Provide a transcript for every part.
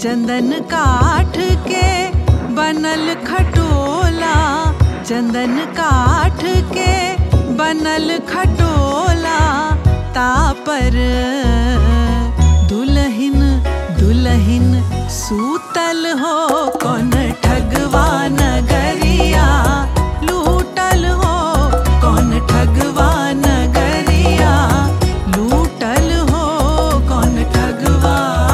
चंदन काठ के बनल खटोला चंदन काठ के बनल खटोला तापर दुलहिन दुलहिन सूतल हो कौन ठगवा नगरिया लूटल हो कौन ठगवा नगरिया लूटल हो कौन ठगवा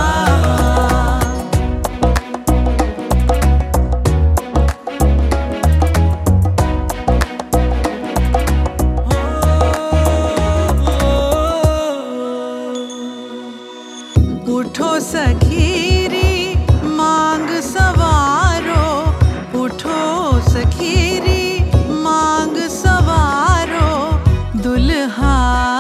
उठो सखीरी मांग सवारो उठो सखीरी मांग सवारो दुल्हा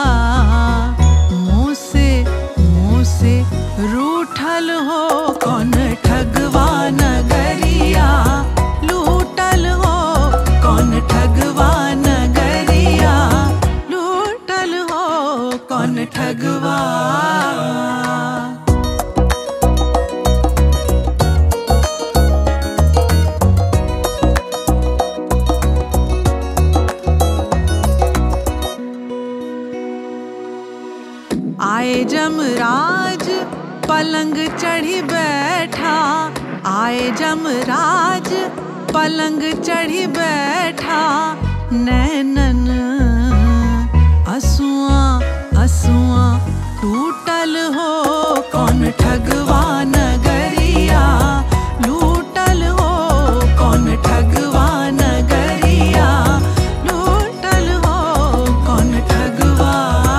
मुँह से मुँह से रूठल हो कौन ठगवा नगरिया लूटल हो कौन ठगवा नगरिया लूटल हो कौन ठगवा आए जमराज पलंग चढ़ी बैठा आए जमराज पलंग चढ़ी बैठा नैनन असुआ असुआ टूटल हो कौन ठगवा नगरिया लूटल हो कौन ठगवा नगरिया लूटल हो कौन ठगवा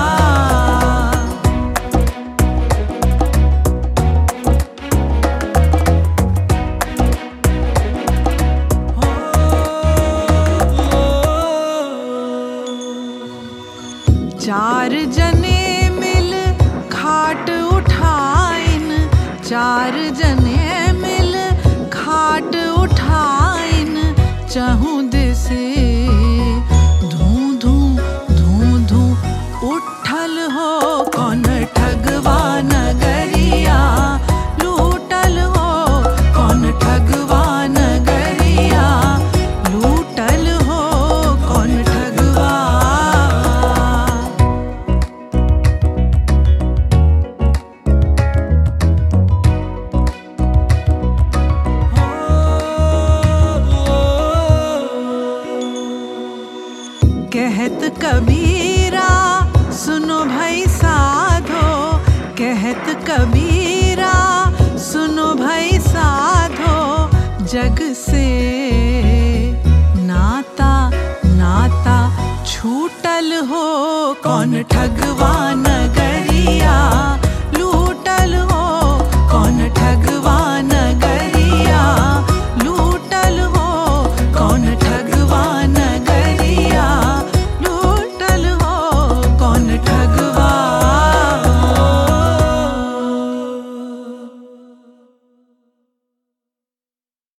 चार जने मिल खाट उठाइन चार जने मिल खाट उठाइन चहु दिसे धू धू धू धू उठल हो कौन ठगवा नगरिया लूटल हो कौन ठगवा नगरिया लूटल हो कौन ठगवा कहत कबीरा सुनो भाई साधो कहत कबीरा सुनो भाई साधो जग से नाता नाता छूटल हो कौन ठगवान